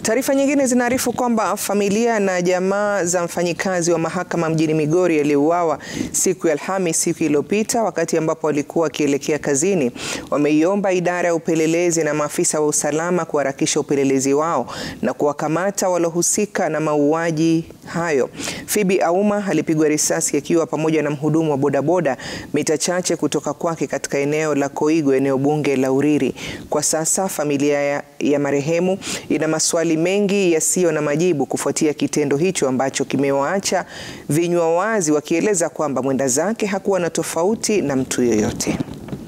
Taarifa nyingine zinaarifu kwamba familia na jamaa za mfanyikazi wa mahakama mjini Migori aliyeuawa siku ya Alhamisi siku iliyopita wakati ambapo walikuwa wakielekea kazini wameiomba idara ya upelelezi na maafisa wa usalama kuharakisha upelelezi wao na kuwakamata walohusika na mauaji hayo. Phoebe Auma alipigwa risasi akiwa pamoja na mhudumu wa bodaboda mita chache kutoka kwake katika eneo la Koigo, eneo bunge la Uriri. Kwa sasa familia ya, ya marehemu ina maswali mengi yasiyo na majibu kufuatia kitendo hicho ambacho kimewaacha vinywa wazi wakieleza kwamba mwenda zake hakuwa na tofauti na mtu yoyote.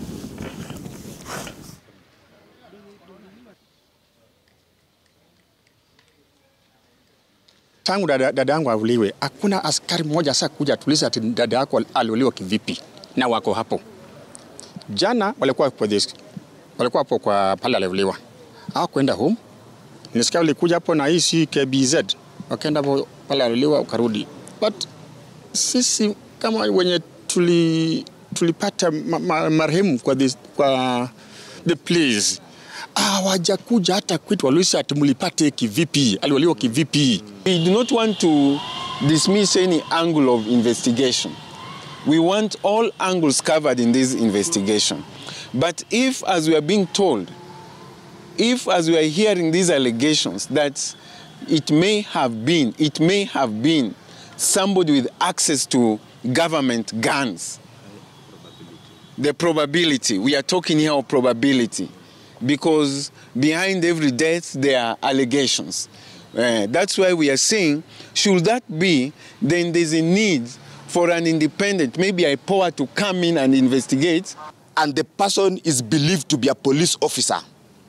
Tangu dada, dada yangu auliwe, hakuna askari mmoja sasa kuja tuliza ati dada yako aliuliwa kivipi, na wako hapo. Jana walikuwa kwa this, walikuwa hapo kwa pale aliuliwa, hawakwenda home. Nisikia walikuja hapo na hii KBZ, wakaenda hapo pale aliuliwa, ukarudi. But sisi kama wenye tuli tulipata ma, ma, marehemu kwa this, kwa the place hawajakuja hata kwetu, waliuliza ati mlipate kivipi, aliuliwa kivipi. We do not want to dismiss any angle of investigation. We want all angles covered in this investigation. But if, as we are being told, if, as we are hearing these allegations, that it may have been, it may have been somebody with access to government guns, the probability, we are talking here of probability, because behind every death there are allegations. Uh, that's why we are saying, should that be, then there's a need for an independent, maybe a power to come in and investigate. And the person is believed to be a police officer.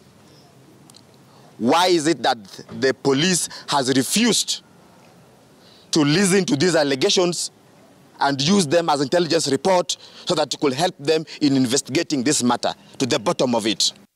Why is it that the police has refused to listen to these allegations and use them as intelligence report so that it could help them in investigating this matter to the bottom of it?